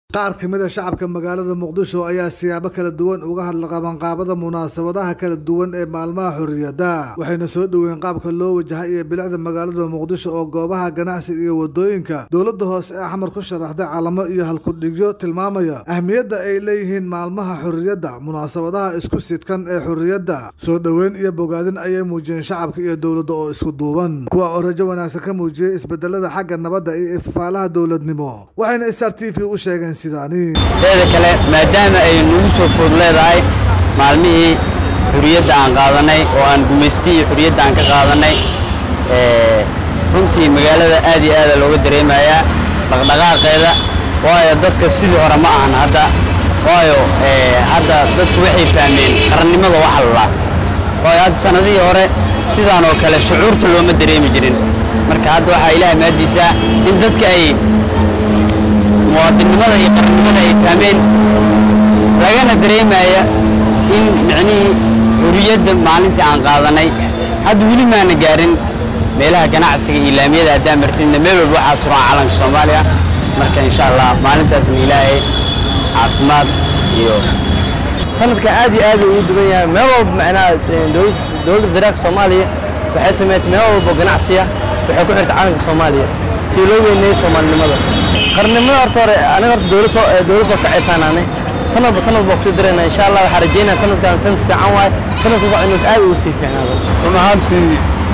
qaar ka mid a shacabka magaalada muqdisho ayaa siyaabo kala duwan uga hadla qabanqaabada munaasabadaha kala duwan ee maalmaha xorriyadda waxayna soo dhoweyn qaabka loo wajahay iyo bilicda magaalada muqdisho oo goobaha ganacsiga iyo wadooyinka dowladda hoose ee xamar ku sharaxday calamo iyo halkudhigyo tilmaamaya ahmiyadda ay leeyihiin maalmaha xorriyadda munaasabadaha isku sidkan ee xorriyadda soo dhoweyn iyo bogaadin ayay muujiyeen shacabka iyo dowladda oo isku duuban kuwa oo rajo wanaagsan ka muujiyey isbedelada xagga nabadda iyo ifaalaha dowladnimo waxayna star t v u sheegeen teeda kale maadaama ay nagu soo food leedahay maalmihii xuriyadda aan qaadanay oo aan gumaystii iyo xuriyadda aan ka qaadanay runtii magaalada aad iyo aada looga dareemayaa dhaqdhaqaaqeeda waayo dadka sidii hore ma ahan hadda waayo hadda dadku waxay fahmeen qarannimada waxa lalaa waayo hadda sannadihii hore sidaan oo kale shucuurta looma dareemi jirin marka hadda waxaa ilaah maadiisaa in dadka ay muwaadinnimada iyo qarannimada ay fahmeen lagana dareemaya in micnihii xuriyadda maalintii aan qaadanay hadda weli maana gaarin meelaha ganacsiga iyo laamiyada haddaan martidna meel walba waxaa suran calanka soomaaliya marka insha allah maalintaasna ilaahay caafimaad iyo sanadka aad iyo aad ugu duwan yahay meel walba macnaha dowladda federaalka soomaaliya waxay samaysay meel walba ganacsiya waxay ku xirta calanka soomaaliya si loo weyneeyo soomaalinimada qarnimada horta hore aniga horta dowlad soo dowlad soo kacaysaan ani sanadba sanad baa kusoo dirayna insha allah waxaa rajeynaya sanadkan sanad fiican waaye sanadka waa inuu aad ugu sii fiicnaado run ahaantii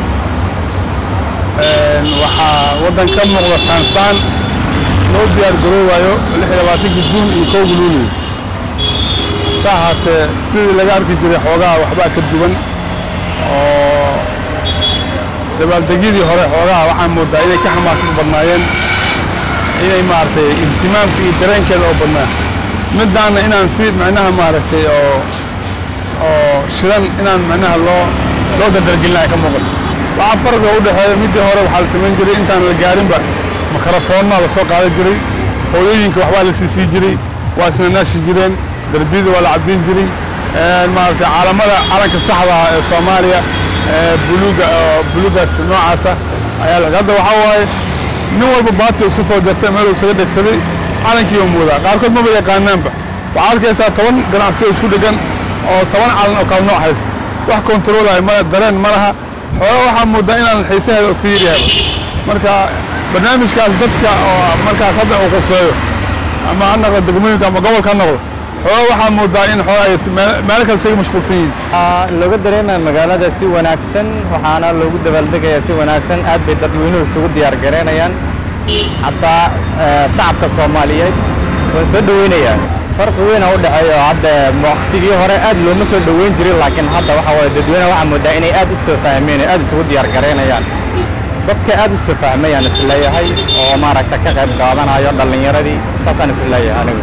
waxaa waddan ka muuqda saansaan loo diyaar garoowayo lix iyo labaatanki juun iyo kowga luuliyo sa ahaatee sidii laga arki jiray xoogaha waxbaa ka duwan oo dabaaldegyadii hore xoogaha waxaan moodaa inay ka xamaasad badnaayeen inay maaragtay ihtimaamka iyo dareenkeeda oo badnaa middaanna inaan si macnaha maaragtay oo oo shidan inaan macnaha loo loo dardargelinayo ka muuqato waxaa farqiga u dhexeeya middii hore waxaa la samayn jiray intaan la gaarinba makarafoonnaa la soo qaadan jiray hooyooyinka waxbaa la sii sii jiray waa isna naashi jireen darbiyada waa la cabdin jiray maaragtay caalamada calanka saxda ah ee soomaaliya buluuga buluugaas noocaasa ayaa la hadda waxaa waaye nin walba baati iska soo jartay meel isaga dhegsaday calankii oo moodaa qaarkood maba yaqaanaanba waxaa arkaysaa toban ganacsi oo isku dhegan oo toban calan oo kala nooc haysta wax kontaroolaya ma dareen ma laha xooga waxaa moodaa inaan xiisaheeda iska yaryahaba marka barnaamijkaas dadka oo markaas hadda uu quseeyo ama ha noqdo degmooyinka ama gobolka ha noqdo xooga waxaa moodaa in xoogaa meelo kale isaga mashquulsan yihiin looga dareemaya magaalada si wanaagsan waxaana loogu dabaaldegayaa si wanaagsan aad bay dadweynuhu isugu diyaar gareynayaan xataa shacabka soomaaliyeed waan soo dhoweynayaa farqi weyna u dhexeeya oo hadda waqtigii hore aad looma soo dhoweyn jirin laakiin hadda waxa waye dadweynaha waxaa moodaa inay aad u soo fahmeen aad isugu diyaar gareynayaan dadka aad u soo fahmayaan isleeyahay oo maaragta ka qayb qaadanayo dhallinyaradii saasaan isleeyahay anigu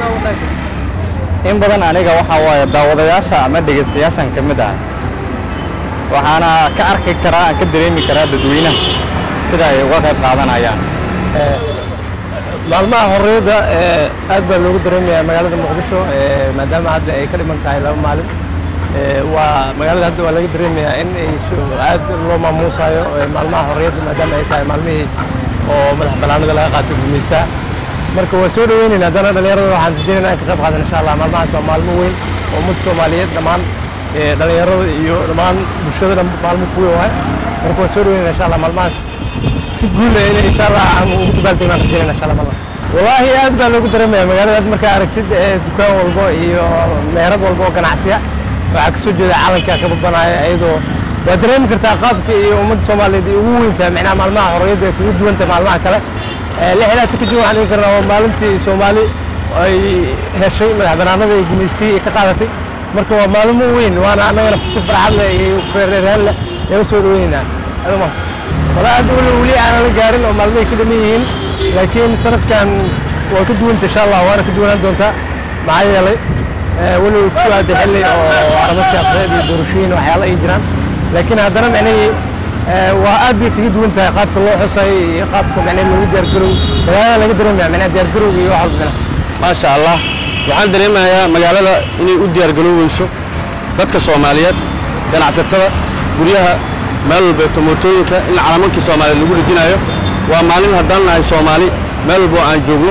in badan aniga waxaa waaye daawadayaasha ama dhegaystayaashan ka mid ah waxaana ka arki karaa aan ka dareemi karaa dadweynaha sida ay uga qayb qaadanayaan maalmaha xorriyadda aad baa loogu dareemayaa magaalada muqdisho maadaama hadda ay ka dhiman tahay laba maalin waa magaalada hadda waa laga dareemayaa in ay aad loo maamuusayo maalmaha xorriyadda maadaama ay tahay maalmihii oo madax bannaanida laga qaatay gumaystaa marka waa soo dhaweynaynaa haddana dhallinyarada waxaan rajeynayna in ka qayb qaadan insha allah maalmahaas waa maalmo weyn oo ummadda soomaaliyeed dhammaan dhallinyarada iyo dhammaan bulshada maalmo ku weyn waay marka waa soo dhaweynayna insha allah maalmahaas si guula in insha allah aan ugu dabaaldegnaan rajeynayna insha allah maalmaha wallaahi aad baa loogu dareemaya magaalada aad markaa aragtid dukaan walbo iyo meherad walbo oo ganacsiya waxaa kasoo jeeda calanka ka babanaya iyadoo waa dareemi kartaa qaabka iyo ummadda soomaaliyeed ay ugu weyntahay macnaha maalmaha xorriyadda ay kugu duwanta maalmaha kale lixdaas ka jir waxaan dhihi karnaa waa maalintii soomaali ay heshay madax banaanada ay gumaystay ay ka qaadatay marka waa maalmo weyn waana annagana si farxad leh iyo reerreeraan leh ayaan usoo dhaweynaynaa adama walaa hadda weli weli aanan la gaarin oo maalmahay ka dhaman yihiin laakiin sanadkan waa ka duwanta insha allah waana ka duwanaan doontaa maxaa yeelay weli ku aaday xilli oo arrimo siyaasadeed iyo doorashooyin waxyaala ay jiraan laakiin haddana micnihii waa aad bay kaga duwan tahay qaabka loo xusay iyo qaabka macnaha lagu diyaargarow magaalada laga dareemaya macnaha diyaargarowga iyo wax walba maasha allah waxaan dareemayaa magaalada inay u diyaargarooweyso dadka soomaaliyeed ganacsatada guryaha meel walbeeto mootooyinka in calamankii soomaaliyeed lagu dhejinayo waa maalin haddaan nahay soomaali meel walbo aan joogno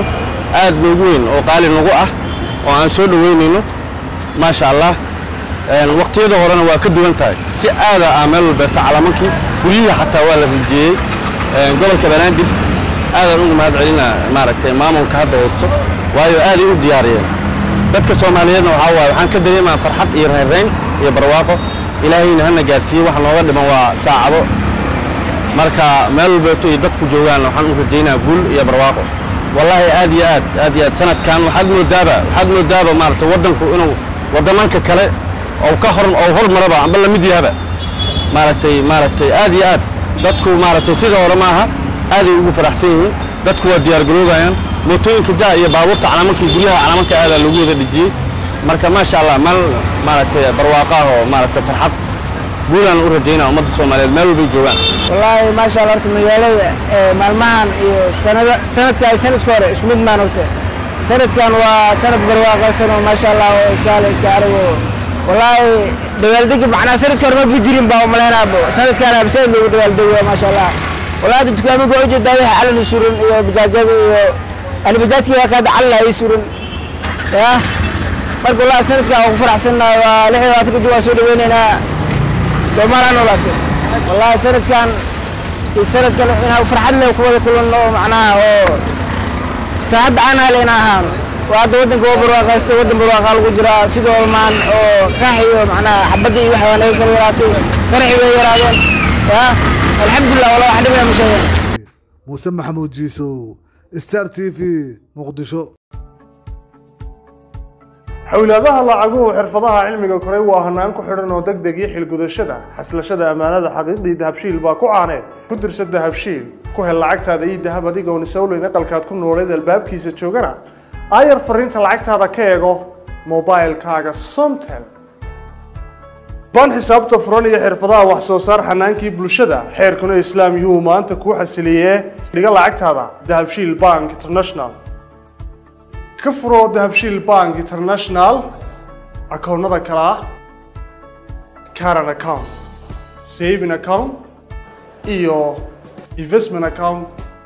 aad noogu weyn oo qaali nagu ah oo aan soo dhoweynayno maasha allah waqtiyada horena waa ka duwan tahay si aada ah meel walbeeta calamankii guryihii xataa waa la rijeeyey gobolka banaadir aadaan uga mahad celina maaragtay maamulka hadda haysto waayo aaday u diyaariyeen dadka soomaaliyeedna waxaa waaye waxaan ka dareemaa farxad iyo reerreyn iyo barwaaqo ilaahayna hana gaarsiiye waxa nooga dhiman waa saacado marka meel walbeeto iyo dadku joogaan waxaan u rajaynaa guul iyo barwaaqo wallaahi aad iyo aad aad iyo aad sanadkan waxaad moodaaba waxaad moodaaba maaragtay waddanku inuu waddamanka kale oo ka hor oo hormaraba amba la mid yahaba maaragtay maaragtay aad iyo aad dadku maaragtay sida hore maaha aaday ugu faraxsan yihiin dadku waa diyaar garoobayaan mootooyinka jaa iyo baabuurta calaamankii guryaha calamanka aadaa lagu wada dhejiyey marka maasha allah meel maaragtay barwaaqaah oo maaragtay farxad guulaan u rajaynaa ummadda soomaaliyeed meel walbay joogaan wallaahi maasha allah horta magaalada maalmahan iyo sanada sanadka ay sanadka hore isku mid maan horta sanadkan waa sanad barwaaqaysan oo maasha allah oo iskaale iska arago wallaahi dabaaldegi macnaa sanadka hore ma bujirin baa umaleynaabo sanadkan absaid loogu dabaaldego maasha allah wallaahi hadda dukaamada waxu jeedaa wixii calani suran iyo bajaajyada iyo alibajaadkii waa kaada calin ay suran ya marka wallaahi sanadkan waan ku faraxsannahay waa lix iyo labaatanka jug waan soo dhaweynaynaa soomaaliya noolaatay wallaahi sanadkan iyo sanadkan inaan farxad leh ku wada kulanno oo macnaha oo saacadda aan haleyna ahaano waa hadda waddanka waa barwaaqaysta waddan barwaaqaa lagu jiraa sidoo olmaan oo qax iyo macnaha xabadda iyo waxa waa naga kala yaraatay qaraxi way yaraadeen ya alxamdulilah wala wax dhibaya ma sheegan muuse maxamuud jiisow star t v muqdisho xowlaadaha lacaguhu xirfadaha cilmiga koray waa hanaan ku xidhan oo deg deg iyo xilgudashada xaslashada ammaanada xaqiiqdii dahabshiil baa ku caaneed ku dirsa dahabshiil ku hel lacagtaada iyo dahab adigoon isowleyn aqalkaad ku nooleed albaabkiisa joogana aayar fariinta lacagtaada ka eego mobilkaaga somtel baan xisaabta furan iyo xirfadaha wax soo saar xanaankii bulshada xeerkuna islaam yuhu maanta kuu xasiliyee dhiga lacagtaada dahabshiil bank international ka furo dahabshiil bank international akoonnada kale ah caran account saving account iyo investment account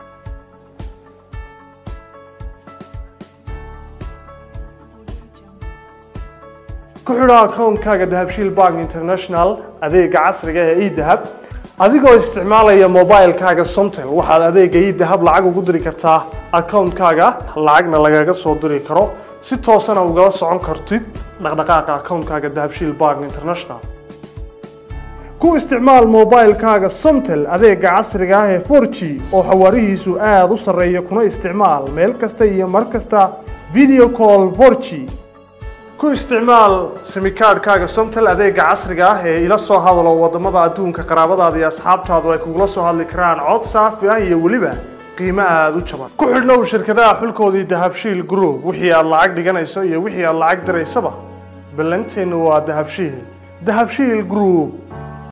ku xidho akoonkaaga dahabshiil bank international adeega casriga ee edahab adigoo isticmaalaya mobilkaaga somtel waxaad adeega edahab lacag ugu diri kartaa akoonkaaga lacagna lagaga soo diri karo si toosana ugala socon kartid dhaqdhaqaaqa akoonkaaga dahabshiil bank international ku isticmaal mobilkaaga somtel adeega casriga ah ee 4g oo xawaarihiisu aada u sarreeya kuna isticmaal meel kasta iyo mar kasta video call 4g ku isticmaal simikaadhkaaga somtel adeega casriga ah ee ila soo hadalo wadamada adduunka qaraabadaada iyo asxaabtaadu ay kugula soo hadli karaan cod saafi ah iyo weliba qiimo aada u jaban ku xidhnow shirkadaha xulkoodii dahabshiil group wixii aad lacag dhiganayso iyo wixii aad lacag diraysaba ballanteennu waa dahabshiil dahabshiil group